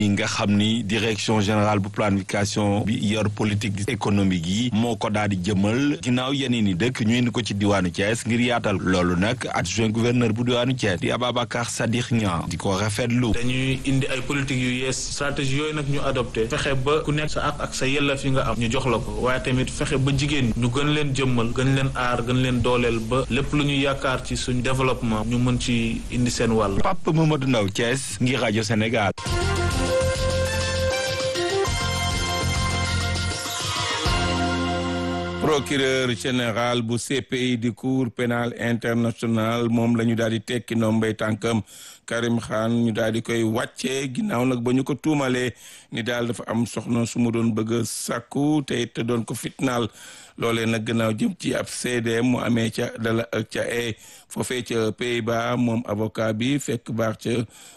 yi nga xam ni direction générale bu planification bi yor politique économique yi moo ko daal di jëmal ginnaaw yeneen i dëkk ñu indi ko ci diwaanu Thiès ngir yaatal loolu nag adjoint gouverneur bu diwaanu Thiès di Ababacar Sadikh Niang di ko rafetlu. dañuy indi ay politique yu yees stratégie yooyu nag ñu adopté fexe ba ku nekk sa ak ak sa yelleef yi nga am ñu jox la ko waaye tamit fexe ba jigéen ñu gën leen jëmmal gën leen aar gën leen dooleel ba lépp lu ñu yaakaar ci suñ développement ñu mën ci indi seen wàll. Pape Mamadou Ndaw Thiès ngir rajo Sénégal. procureur général bu CPI di cour pénal international moom la ñu daal di tekki ndombay tànkam Karim Khan ñu daal di koy wàccee ginnaaw nag ba ñu ko tuumalee ni daal dafa am soxna su mu doon bëgg a sàkku te it doon ko fitnaal loolee nag gannaaw jëm ci ab CDM mu amee ca dala ca e foofee ca Pays-Bas moom avocat bi fekk baax ca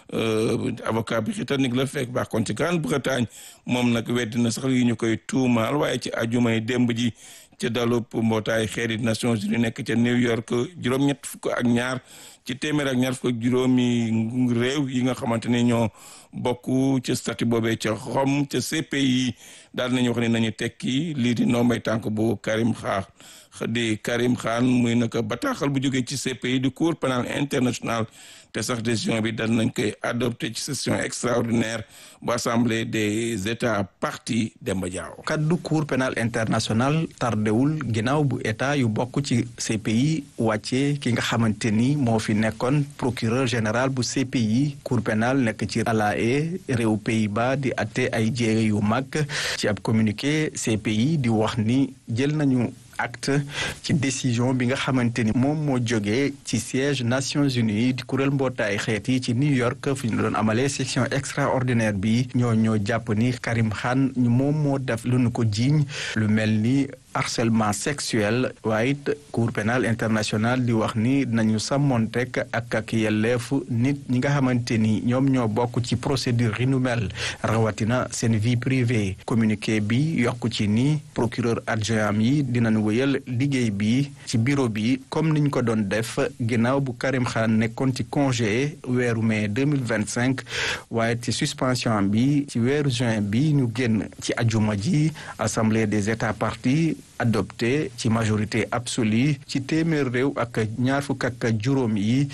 avocat bi britannique la fekk baax kon ci Grande-Bretagne moom nag weddi na sax yi ñu koy tuumaal waaye ci ajumay démb ji ca dalub mbootaay xeerit Nations Unies nekk ca New York juróom-ñett fukk ak ñaar ci téeméer ak ñaar fukk ak juróomi réew yi nga xamante ne ñoo bokk ca statut boobee ca Rome ca CPI daal nañu wax ne nañu tekki lii di ndombay tànk bu Karim Khan di Karim Khan muy naka bataaxal bu jógee ci CPI di Cour pénale internationale te sax décision bi dal nañ koy adopté ci session extraordinaire bu assemblée des états parties Demba Diaw kaddu cour pénal international tardewul ginnaaw bu état yu bokk ci CPI wàcce ki nga xamante ni moo fi nekkoon procureur général bu CPI cour pénal nekk ci La Haye réew Pays-Bas di atte ay jéege yu mag ci ab communiqué CPI di wax ni jël nañu acte ci décision bi nga xamante ni moom moo jógee ci siège Nations Unies di kuréel mbootaay xeet yi ci New York fi ñu doon amalee section extraordinaire bi ñoo ñoo jàpp ni Karim Khan moom moo def lu nu ko jiiñ lu mel ni harcèlement sexuel waaye it cour pénal international di wax ni dinañu sàmmontek ak ak yelleefu nit ñi nga xamante ni ñoom ñoo bokk ci procédure yi nu mel rawatina seen vie privée communiqué bi yokk ci ni procureur adjoint yi dinañ wéyal liggéey bi ci bureau bi comme niñ ko doon def ginnaaw bu Karim Khan nekkoon ci congé weeru mai 2025 waaye ci suspension bi ci weeru juin bi ñu génn ci ajuma ji assemblée des états parties adopté ci majorité absolue ci téeméer réew ak ñaar fukk ak juróom yi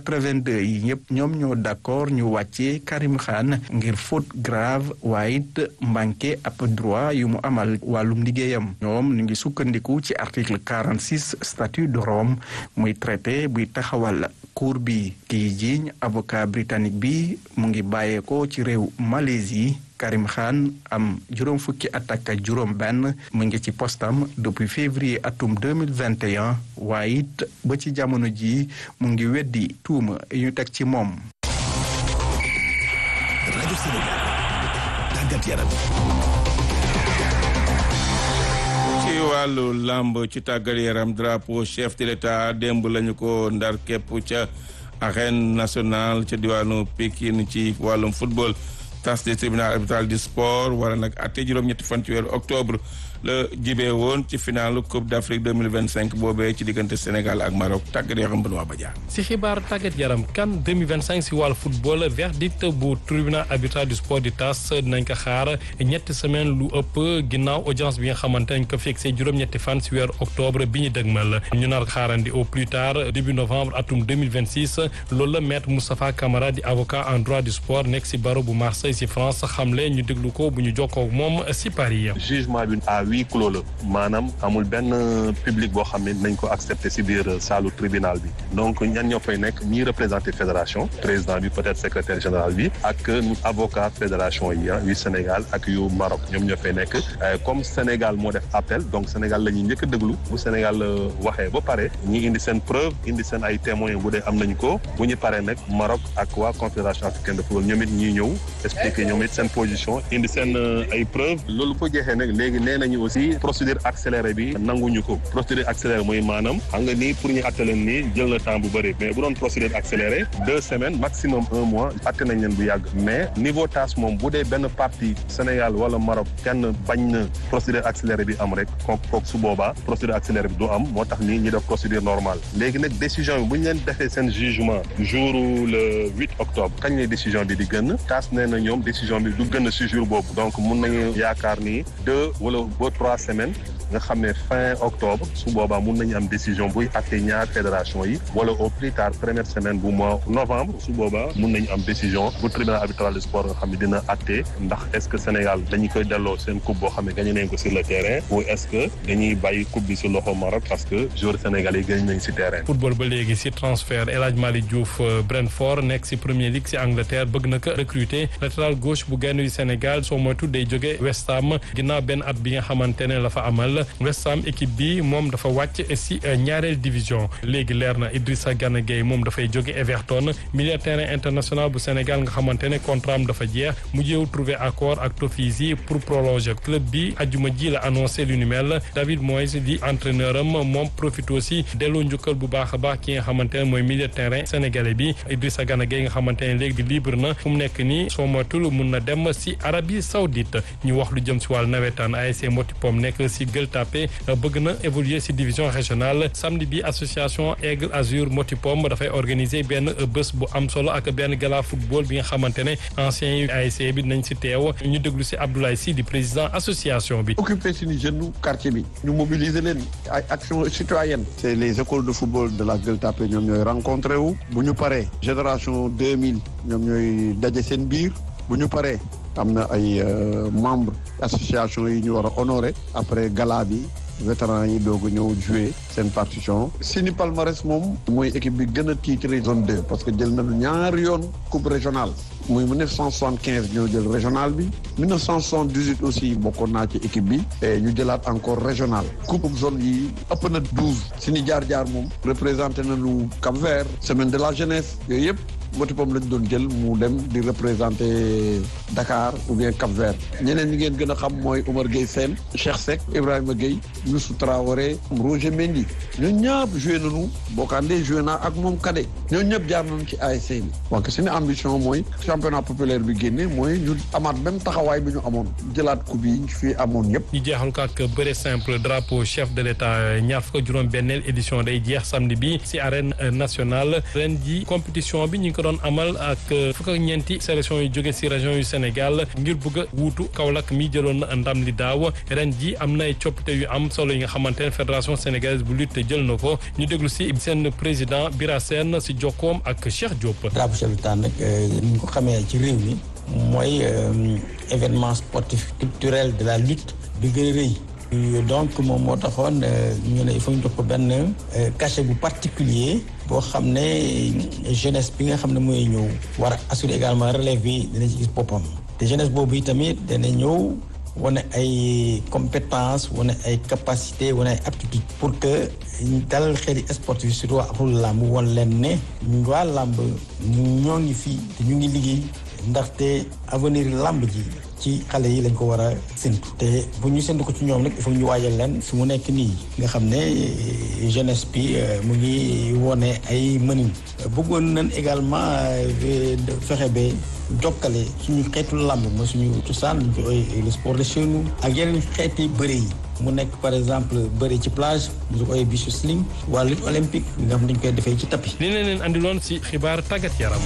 82 yi ñëpp ñoom ñoo d'accord ñu wàccee Karim Khan ngir faute grave waaye it manqué ab droit yu mu amal wàllum liggéeyam ñoom ñu ngi sukkandiku ci article 46 statut de Rome muy traité buy taxawal cour bi kii jiiñ avocat britannique bi mu ngi bàyyeekoo ci réew Malaisie Karim Khan am juróom fukki at ak juróom benn mu ngi ci postam depuis février atum 2021 waaye it ba ci jamono ji mu ngi weddi tuuma yi ñu teg ci moom rajo Sénégal tàggat yaram ci wàllu làmb ci tàggat yaram drapeau chef de l'état démb lañu ko ndar képp ca arène nationale ca diwaanu Pikine ci wàllum football tas de tribunal arbitral du sport wala nag atte juróom-ñetti fan ci weeru octobre la jibee woon ci finalu coupe d' afrique 2025 boobee ci diggante sénégal ak maroc tàggat yaram Benoît Badiane si xibaar tàggat yaram kan 2025 si wàllu football verdict bu tribunal arbitral du sport di tas dinañ ko xaar ñetti semaine lu ëpp ginnaaw audience bi nga xamante nañ ko fixé juróom-ñetti fan si weeru octobre bi ñu dëgmal ñu nar xaarandi au plus tard début novembre atum 2026 loolu la maître Moustapha Camara di avocat en droit du sport nekk si barreau bu Marseille si France xamle ñu déglu ko bu ñu jokkoo moom si Paris. jugement bi à huis clos la maanaam amul benn public boo xam ne nañ ko accepté si biir saalu tribunal bi donc ñan ñoo fay nekk ñi représenté fédération président bi peut-être secrétaire général bi ak avocat fédération yi yu Sénégal ak yu Maroc ñoom ñoo fay nekk comme Sénégal moo def appel donc Sénégal la ñuy njëkk a déglu bu Sénégal waxee ba pare ñi indi seen preuve indi seen ay témoins bu dee am nañ ko bu ñu paree nag Maroc ak waa confédération africaine de football ñoom it ñuy ñëw expliquer ñoom it seen position indi seen ay preuve loolu ko jeexee nag léegi nee nañu aussi procédure accélérée bi nanguñu ko procédure accélérée mooy maanaam xam nga nii pour ñu atte leen nii jël na temps bu bëri mais bu doon procédure accélérée deux semaines maximum un mois atte nañ leen bu yàgg mais niveau tâche moom bu dee benn partie Sénégal wala Maroc kenn bañ na procédure accélérée bi am rek kook kook su boobaa procédure accélérée bi du am moo tax nii ñu def procédure normale léegi nag décision bi bu ñu leen defee seen jugement jour le 8 octobre kañ lay décision bi di gën taas nee na ñoom ñoom décision bi du gën a si jour boobu donc mun nañu yaakaar ni deux wala ba trois semaines nga xam ne fin octobre su boobaa mun nañu am décision buy atte ñaar fédération yi wala au plus tard première semaine bu mois novembre su boobaa mun nañu am décision bu tribunal arbitral du sport nga xam ne dina atte ndax est-ce que Sénégal dañu koy delloo seen coupe boo xam ne gagné nañ ko sur le terrain ou est-ce que dañuy bàyyi coupe bi si loxo Maroc parce que joueurs sénégalais yi gagné nañ si terrain. football ba léegi si transfert El Hadj Malick Diouf Brentford nekk si Premier League si Angleterre bëgg na ko recruter latéral gauche bu gaynde yu Sénégal soo moytu day jóge West Ham ginnaaw benn at bi nga xamante ne la fa amal West Ham équipe bi moom dafa wàcc si ñaareel division léegi leer na Idrissa Gana Gueye moom dafay jóge Everton milieu terrain international bu Sénégal nga xamante ne contrat am dafa jeex mu jéew trouver accord ak Toffees pour prolonger club bi ajuma ji la annoncé lu ni mel David Moyes di entraîneur am moom profite aussi delloo njukkal bu baax a baax ki nga xamante ne mooy milieu terrain sénégalais bi Idrissa Gana Gueye nga xamante ne léegi di libre na fu mu nekk nii soo moytul mun na dem si Arabie Saoudite ñu wax lu jëm si wàllu nawetaan ASC Motipom nekk si Gueule Tapée bëgg na évoluer si division régionale samedi bi association Aigle Azur Motipom dafay organiser benn bés bu am solo ak benn gala football bi nga xamante ne anciens yi ASC bi nañ si teew ñu déglu si Abdoulaye Sy di président association bi. occuper suñu jeune quartier bi ñu mobiliser leen ay action citoyenne c'est les écoles de football de la Gueule Tapée ñoom ñooy rencontré wu bu ñu paree génération 2000 ñoom ñooy daje seen biir bu ñu paree am na ay membres association yi ñu war a honorer après gala bi vétérans yi doog a ñëw jouer seen partition Sini Palmarès moom mooy équipe bi gën a titré zone 2 parce que jël na ñaari yoon coupe régionale muy 1975 ñoo jël régional bi 1978 aussi bokkoon naa ci équipe bi et ñu jëlaat encore régional coupe zone yi ëpp na 12 Sini jaar-jaar moom représenté nañu Cap-Vert semaine de la jeunesse yooyu yëpp Motipom lañ doon jël mu dem di représenter Dakar ou bien Cap-Vert ñeneen ñi ngeen gën a xam mooy Oumar Gueye Sène Cheikh Seck Ibrahima Gueye Youssou Traoré Roger Mendy ñooñu ñëpp joué nañu Bokandé joué naa ak moom Kade ñooñu ñëpp jaar nañu ci ASC bi parce que suñu ambition mooy championnat populaire bi génne mooy ñu amaat même taxawaay bi ñu amoon jëlaat coupe yi ñu fi amoon yëpp. ñu jeexal ko ak bëre simple drapeau chef de l'état ñaar fukk juróom benneel édition day jeex samedi bi ci arène nationale ren ji compétition bi ñu ngi ko doon amal ak fukk ak ñeenti sélection yu jóge ci région yu Sénégal ngir bëgg a wuutu Kaolack mi jëloon na ndam li daaw ren ji am na ay coppite yu am solo yi nga xamante ne fédération sénégalaise bu lutte jël na ko ñu déglu ci seen président Bira Sène ci jokkoom ak Cheikh Diop. drapeau chef de l'état nag ni ñu ko xamee ci réew mi mooy événement sportif culturel de la lutte bi gën a rëy. donc moom moo taxoon ñu ne il faut ñu jox ko benn cachet bu particulier boo xam ne jeunesse bi nga xam ne mooy ñëw war a assurer également relève bi dina ci gis boppam te jeunesse boobu yi tamit dana ñëw wane ay compétence wane ay capacité wane ay aptitude pour que ñu dalal xeli sportif surtout axul làmb wan leen ne ñu waa làmb ñoo ngi fii te ñu ngi liggéey ndaxte avenir làmb ji ci xale yi lañ ko war a séntu te bu ñu séntu ko ci ñoom nag il faut ñu waajal leen su mu nekk nii nga xam ne jeunesse bi mu ngi wone ay mënin bëggoon nañ également fexe ba jokkale suñu xeetu làmb mooy suñu cosaan ñu koy le sport de chez nous ak yeneen xeeti bëre yi mu nekk par exemple bëre ci plage ñu koy bisu sling wala lutte olympique nga xam dañ koy defee ci tapis. li leen leen andiloon ci xibaar tàggat yaram.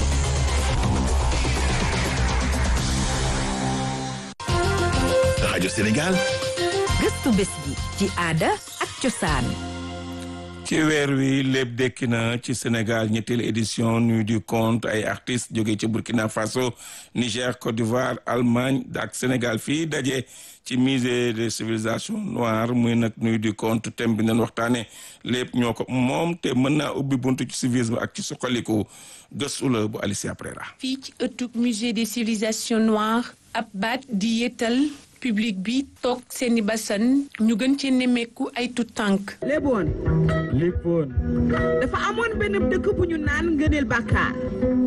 rajo Sénégal. gëstu bés bi ci aada ak cosaan. ci weer wi lépp dekki na ci Sénégal ñetteelu édition nuit du conte ay artistes jóge ci Burkina Faso Niger Côte d'Ivoire Allemagne ak Sénégal fii daje ci musée de civilisation noire muy nag nuit du conte thème bi nañ waxtaane lépp ñoo ko moom te mën naa ubbi buntu ci civisme ak ci suqaliku gëstu la bu Alicia Prera fii ci ëttub musée des civilisations noires ab baat di yéetal public bi toog seeni basan ñu gën ci nemmeeku ay tut tànk léeboon léppoon dafa amoon benn dëkk bu ñu naan ngëneel bàkkaar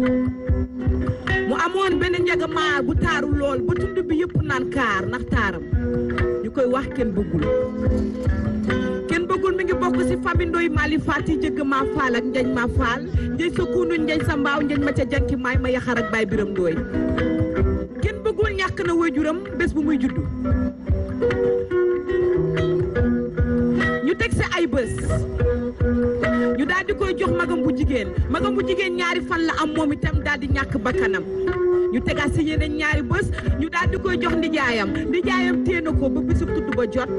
mu amoon benn njagamaar bu taaru lool ba tund bi yëpp naan kaar ndax taaram ñu koy wax kenn bëggul kenn bëggul mi ngi bokk ci famille ndoy maali faati jëgg maa faal ak njañ maa faal njañ sa kuunu njañ sa mbaaw njañ ma ca janki maay ma yaxar ak baay biram ndooy kenn bëggul ñàkk na waajuram bés bu muy juddu ñu teg si ay bés ñu daal di koy jox magam bu jigéen magam bu jigéen ñaari fan la am moom itam daal di ñàkk bakkanam ñu tegaat si yeneen ñaari bés ñu daal di koy jox ndijaayam ndijaayam téye na ko ba bisu tudd ba jot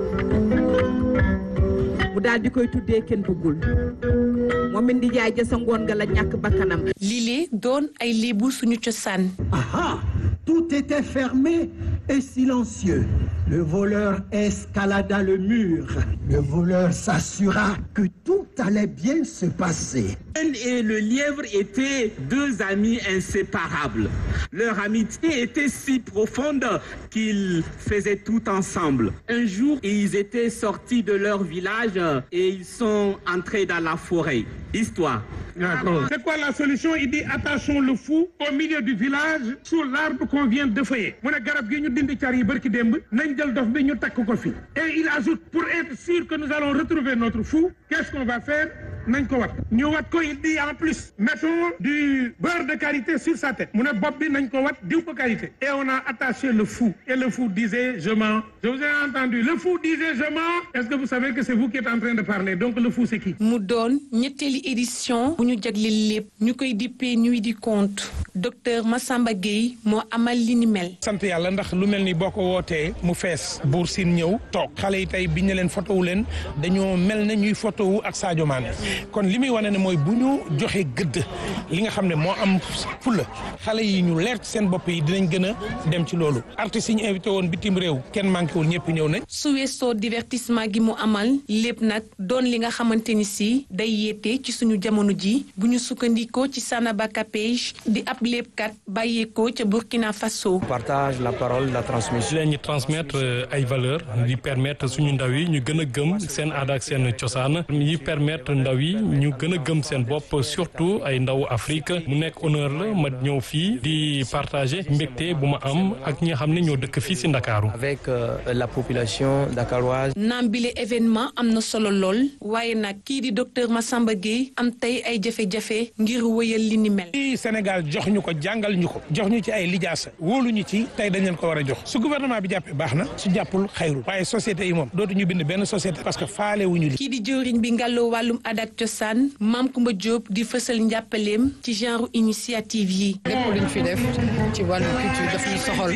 mu daal di koy tuddee kenn bëggul moom it ndijaay ja sa ngoon nga la ñàkk bakkanam lile doon ay léebu suñu cosaan Ah Tout était fermé et silencieux. Le voleur escalada le mur. Le voleur s'assura que tout allait bien se passer. et le lièvre étaient deux amis inséparables. Leur amitié était si profonde qu'ils faisaient tout ensemble. Un jour, ils étaient sortis de leur village et ils sont entrés dans la forêt. Histoire. C'est quoi la solution Il dit attachons le fou au milieu du village sous l'arbre qu'on vient de feuiller. mu ne garab gi ñu dindi car yi barki démb nañ jël dof bi ñu takk ko fi. Et il ajoute pour être sûr que nous allons retrouver notre fou, qu'est-ce qu'on va faire nañ ko wat ñu wat ko il dit en plus mettons du beurre de karité sur sa tête mu ne bopp bi nañ ko wat diw ko karité et on a attaché le fou et le fou disait je mens je vous ai entendu le fou disait je mens est-ce que vous savez que c'est vous qui êtes en train de parler donc le fou c'est qui mu doon ñetteeli édition bu ñu jagleel lépp ñu koy dippee nuit du conte docteur Massamba Gueye moo amal li ni mel. sant yàlla ndax lu mel ni boo ko wootee mu fees buur siin ñëw toog xale yi tey biñ ne leen photo wu leen dañoo mel ne ñuy photo wu ak Sadio Mané kon li muy wane ne mooy bu ñu joxee gëdd li nga xam ne moo am fulla xale yi ñu leer ci seen bopp yi dinañ gën a dem ci loolu artistes yi ñu invité woon bitim réew kenn manqué wul ñëpp ñëw nañ. su weesoo divertissement gi mu amal lépp nag doon li nga xamante ni si day yeete ci suñu jamono ji bu ñu sukkandikoo ci Sanaba Kapej di ab léppkat bàyyeekoo ca Burkina Faso. partage la parole la transmission. leen ñu transmettre ay valeurs di permettre suñu ndaw yi ñu gën a gëm seen aada ak seen cosaan yi permettre ndaw yi ñu gën a gëm seen bopp surtout ay ndaw Afrique mu nekk honneur la ma ñëw fii di partager mbégte bu ma am ak ñi nga xam ne ñoo dëkk fii si Ndakaaru. avec la population dakaroise. naam bile événement am na solo lool waaye nag kii di docteur Massamba Gueye am tey ay jafe-jafe ngir wëyal li ni mel. fii Sénégal jox ñu ko jàngal ñu ko jox ñu ci ay lijaasa wóolu ñu ci tey dañ leen ko war a jox su gouvernement bi jàppee baax na su jàppul xayrul waaye société yi moom dootuñu bind benn société parce que faale wuñu li kii di jëwriñ bi ngàlloo wàllum aada ak cosaan maam Kumba Diop di fësal njàppaleem ci genre initiative yi. lépp luñ fi def ci wàllu culture daf ñu soxal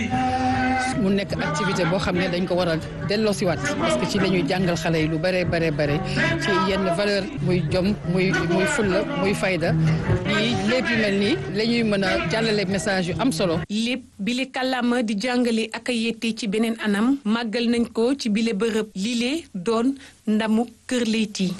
mu nekk activité boo xam ne dañ ko war a delloosiwaat parce que ci la ñuy jàngal xale yi lu bare bare bare ci yenn valeur muy jom muy muy fulla muy fayda yi lépp yu mel nii la ñuy mën a jàllale message yu am solo. lépp bile kàllaama di jàngale ak a yette ci beneen anam màggal nañ ko ci bile bërëb lile doon ndamu Kër Leyti.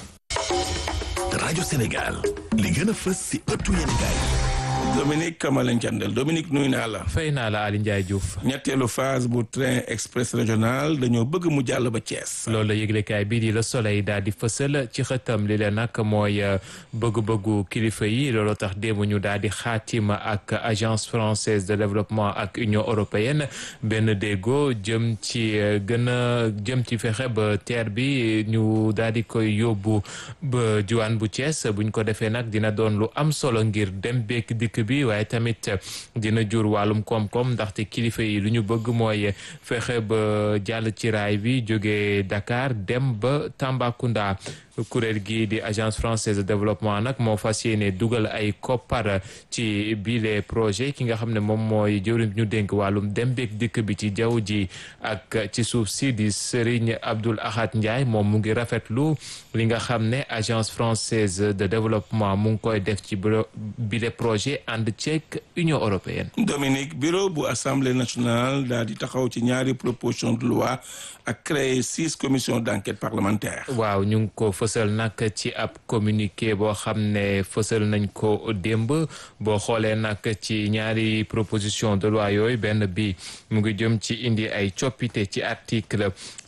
rajo Sénégal li gën a fës si ëttu yéenekaay Dominique Kamalen Thiandel Dominique nuyu naa la. fay naa la Ali Ndiaye Diouf. ñetteelu phase bu train express régional dañoo bëgg mu jàll ba Thiès. loolu la yëglekaay bii di Le Soleil daal di fësal ci xëtam li leen nag mooy bëgg-bëggu kilifa yi loolu tax démb ñu daal di xaatima ak agence française de développement ak union européenne benn déggoo jëm ci gën a jëm ci fexe ba TER bi ñu daal di koy yóbbu ba diwaan bu Thiès buñ ko defee nag dina doon lu am solo ngir dem beek dikk bi waaye tamit dina jur wàllum koom-koom ndaxte kilifa yi lu ñu bëgg mooy fexe ba jàll ci raay bi jóge Dakar dem ba Tambacounda kuréel gi di agence française de développement nag moo fas yéene dugal ay koppar ci bile projet ki nga xam ne moom mooy jëwriñ ñu dénk wàllum dem beeg dikk bi ci jaww ji ak ci suuf si di Serigne Abdoul Ahad Ndiaye moom mu ngi rafetlu li nga xam ne agence française de développement mu ngi koy def ci bile projet ànd ceeg Union européenne. Dominique bureau bu assemblée nationale daal di taxaw ci ñaari proposition de loi ak créer six commissions d'enquête parlementaire. waaw ñu ngi ko fësal nag ci ab communiqué boo xam ne fësal nañ ko démb boo xoolee nag ci ñaari proposition de loi yooyu benn bi mu ngi jëm ci indi ay coppite ci article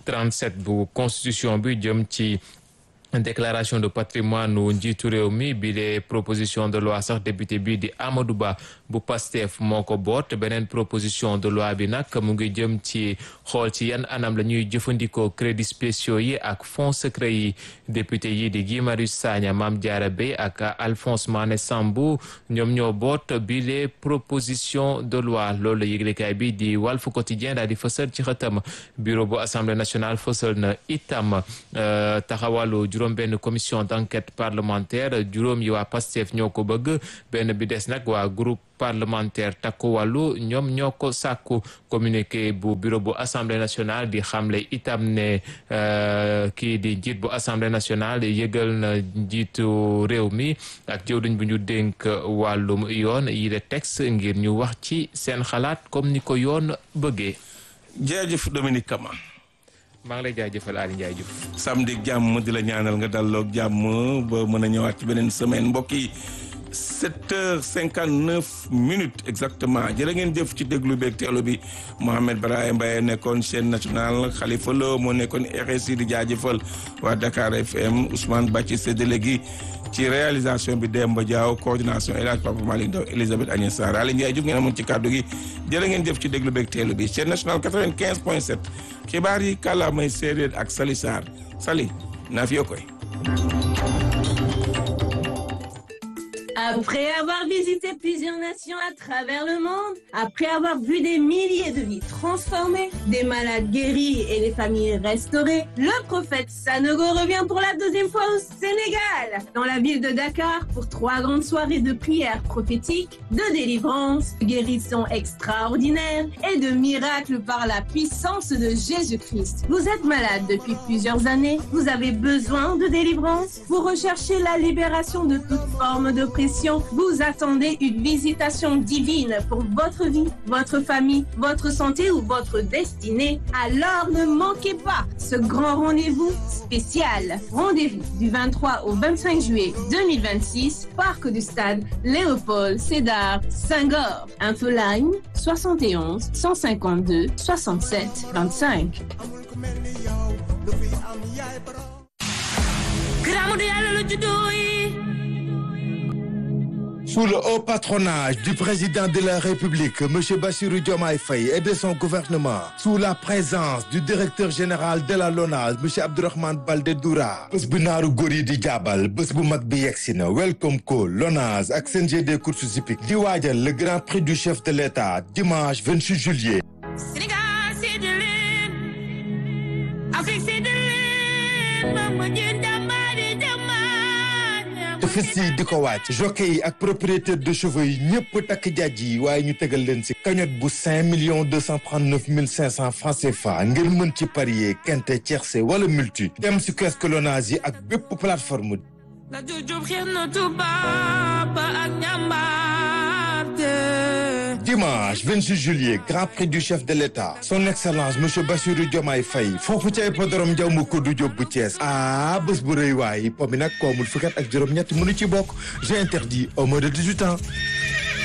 37 bu constitution bi jëm ci déclaration de patrimoine wu njiitu réew mi bi les proposition de loi sax député bi di Amadou Ba bu Pastef moo ko boot beneen proposition de loi bi nag mu ngi jëm ci xool ci yan anam la ñuy jëfandikoo crédits spéciaux yi ak fonds secret yi député yi di Guy Marius Sagna Mame Diarra Bèye ak Alphonse Mané Sambou ñoom ñoo boot bi les proposition de loi loolu la yëglekaay bi di Walf Quotidien daal di fësal ci xëtam bureau bu assemblée nationale fësal na itam taxawalu juróom benn commission d'enquête parlementaire juróom yi waa Pastef ñoo ko bëgg benn bi des nag waa groupe parlementaire takku wàllu ñoom ñoo ko sàkku communiqué bu bureau bu assemblée nationale di xamle itam ne kii di njiit bu assemblée nationale yëgal na njiitu réew mi ak jëwriñ bu ñu dénk wàllum yoon yi de texte ngir ñu wax ci seen xalaat comme ni ko yoon bëggee. jërëjëf Dominique Kama. maa ngi lay jaajëfal Aliou Ndiaye Diouf. samedi jàmm di la ñaanal nga dalloog jàmm ba mën a ñëwaat ci beneen semaine mbokk yi sept heures cinquante neuf minutes exactement jërë ngeen jëf ci déglu beeg teelu bi Mohamed Brahim Mbaye nekkoon chaîne nationale Khalifa Lo moo nekkoon RSI di jaajëfal waa Dakar FM Ousmane Bàcci séddale gi ci réalisation bi Demba Diaw coordination El Hadj Papa Malick Ndaw Elisabeth Agnès Sarr Aliou Ndiaye Diouf ngeen amoon ci kàddu gi jërë ngeen jëf ci déglu beeg teelu bi chaîne nationale quatre-vingt-quinze point sept xibaar yi kàllaamay séeréer ak Sali Sarr Sali naa fi koy Après avoir visité plusieurs nations à travers le monde, après avoir vu des milliers de vies transformées, des malades guéris et des familles restaurées, le prophète Sanogo revient pour la deuxième fois au Sénégal, dans la ville de Dakar, pour trois grandes soirées de prières prophétiques, de délivrance, de guérison extraordinaire et de miracles par la puissance de Jésus-Christ. Vous êtes malade depuis plusieurs années, vous avez besoin de délivrance, vous recherchez la libération de toute forme d'oppression vous attendez une visitation divine pour votre vie, votre famille, votre santé ou votre destinée, alors ne manquez pas ce grand rendez-vous spécial. Rendez-vous du 23 au 25 juillet 2026, Parc du Stade Léopold Sédar Senghor. Infoline 71 152 67 25. Sous le haut patronage du président de la République, M. Bassirou Diomaye Faye et de son gouvernement, sous la présence du directeur général de la LONASE, M. Abdourahmane Baldé Doura, bés bu naaru góor yi di jaabal bés bu mag bi yegsi na Welcome Call LONASE ak CNG des courses hippiques di waajal le grand prix du chef de l'État dimanche 28 juillet. tefes yi di ko wàcc jockey yi ak propriétaire de chevaux yi ñëpp takk jaaj yi waaye ñu tegal leen ci cagnotte bu cinq millions deux cent trente neuf mille cinq cent francs CFA ngir mën ci parier quinte tiercé wala multi dem ci kiosque Lonase yi ak bépp plateforme dimanche 26 juillet grand prix du chef de l'État son excellence monsieur Bassirou Diomaye Faye foofu ca hippodrome Ndiaw ma koddu Diop bu Thiès ah bés bu rëy waay po mi nag koomul fukkat ak juróom-ñett mënu ci bokk j'ai interdit au moins de 18 ans